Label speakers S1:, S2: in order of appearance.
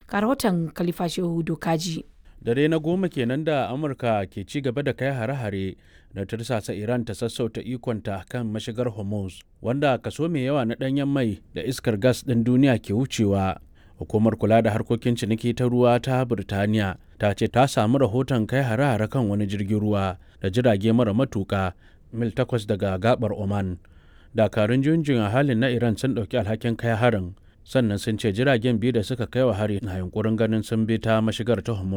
S1: ga rahoton khalifa shehu dokaji
S2: dare na goma kenan da amurka ke ci gaba da kai hare-hare da tursasa iran ta sassauta ikonta kan mashigar hormuz wanda kaso mai yawa na danyen mai da iskar gas ɗin duniya ke wucewa hukumar kula da harkokin ciniki ta ruwa ta birtaniya ta ce ta samu rahoton kai hare-hare kan wani jirgin ruwa da jirage mara matuka mil takwas daga gabar oman dakarun junjin a halin na iran sun ɗauki alhakin kai harin sannan sun ce jiragen biyu da suka kai wa hari na yunkurin ganin sun bi ta mashigar ta hormuz